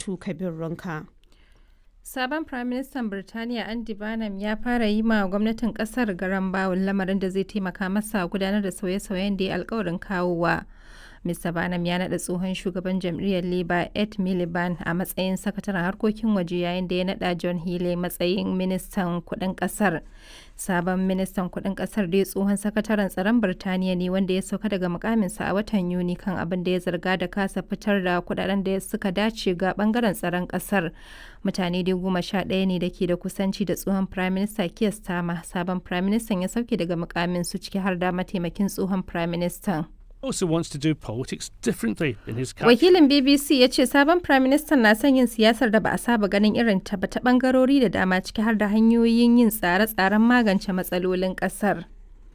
Rabi'atu Kabir Runka. Sabon Firaministan Birtaniya Andy Barnum ya fara yi ma gwamnatin kasar garan bawul lamarin da zai taimaka masa gudanar da sauye-sauyen da ya alkawarin kawowa. Mr. Barnum ya naɗa tsohon shugaban jam'iyyar Labour Ed Miliband a matsayin sakataren harkokin waje yayin da ya naɗa John Healey matsayin ministan kuɗin ƙasar. Sabon ministan kuɗin ƙasar dai tsohon sakataren tsaron Birtaniya ne wanda ya sauka daga mukaminsa a watan Yuni kan abin da ya zarga da kasa fitar da kuɗaɗen da suka dace ga ɓangaren tsaron ƙasar. Mutane dai goma sha ɗaya ne da ke da kusanci da tsohon Prime Minister Keir Starmer. Sabon Prime Minister ya sauke daga mukamin su ciki har da mataimakin tsohon Prime Minister. also wants to do politics differently in his country. Wakilin BBC ya ce sabon Prime Minister na son yin siyasar da ba a saba ganin irin ta ba ta bangarori da dama ciki har da hanyoyin yin tsare-tsaren magance matsalolin kasar.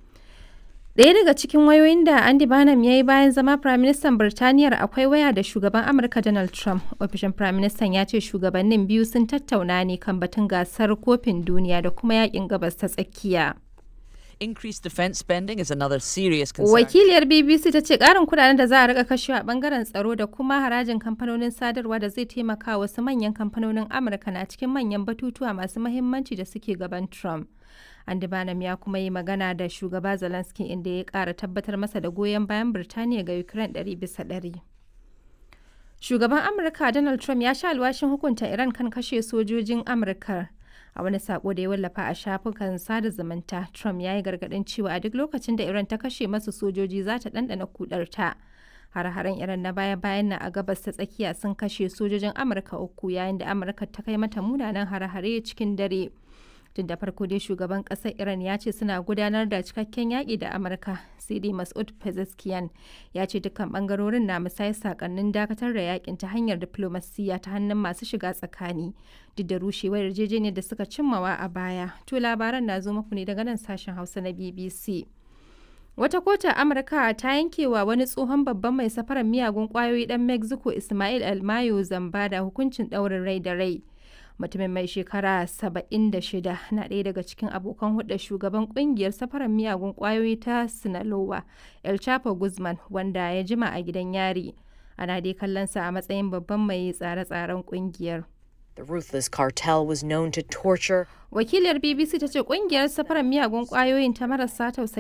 Ɗaya daga cikin wayoyin da Andy Barnum ya yi bayan zama Prime Minister Birtaniyar akwai waya da shugaban Amurka Donald Trump. Ofishin Prime Minister ya ce shugabannin biyu sun tattauna ne kan batun gasar kofin duniya da kuma yakin gabas ta tsakiya. Increased defence spending is another serious concern. Wakiliyar BBC ta ce ƙarin kudaden da za a rika kashewa a bangaren tsaro da kuma harajin kamfanonin sadarwa da zai taimaka wasu manyan kamfanonin Amurka na cikin manyan batutuwa masu mahimmanci da suke gaban Trump. Andy Barnum ya kuma yi magana da shugaba Zelensky inda ya ƙara tabbatar masa da goyon bayan Birtaniya ga Ukraine ɗari bisa ɗari. Shugaban Amurka Donald Trump ya sha alwashin hukunta Iran kan kashe sojojin Amurka. a wani sako da ya wallafa a shafukan sada zumunta trump ya yi gargadin cewa a duk lokacin da iran ta kashe masu sojoji za ta ɗanɗana kudarta har-haren iran na baya-bayan na a gabas ta tsakiya sun kashe sojojin amurka uku yayin da amurka ta kai mata munanan har-hare cikin dare tun da farko dai shugaban ƙasar iran ya ce suna gudanar da cikakken yaƙi da amurka sai dai masud pezeshkian ya ce dukkan bangarorin na musayar sakannin dakatar da yakin ta hanyar diplomasiya ta hannun masu shiga tsakani duk da rushewar yarjejeniyar da suka cimmawa a baya to labaran na zo muku ne daga nan sashen hausa na bbc wata kotun amurka ta yankewa wani tsohon babban mai safarar miyagun kwayoyi dan mexico ismail almayo zamba da hukuncin ɗaurin rai da rai mutumin mai shekara 76 na ɗaya daga cikin abokan hulɗar shugaban ƙungiyar safarar miyagun ƙwayoyi ta sinaloa el chapo guzman wanda ya jima a gidan yari ana dai kallonsa a matsayin babban mai tsare-tsaren ƙungiyar The ruthless cartel was known to torture wakiliyar bbc ta ce ƙungiyar safarar miyagun ƙwayoyin ta marasa tausayi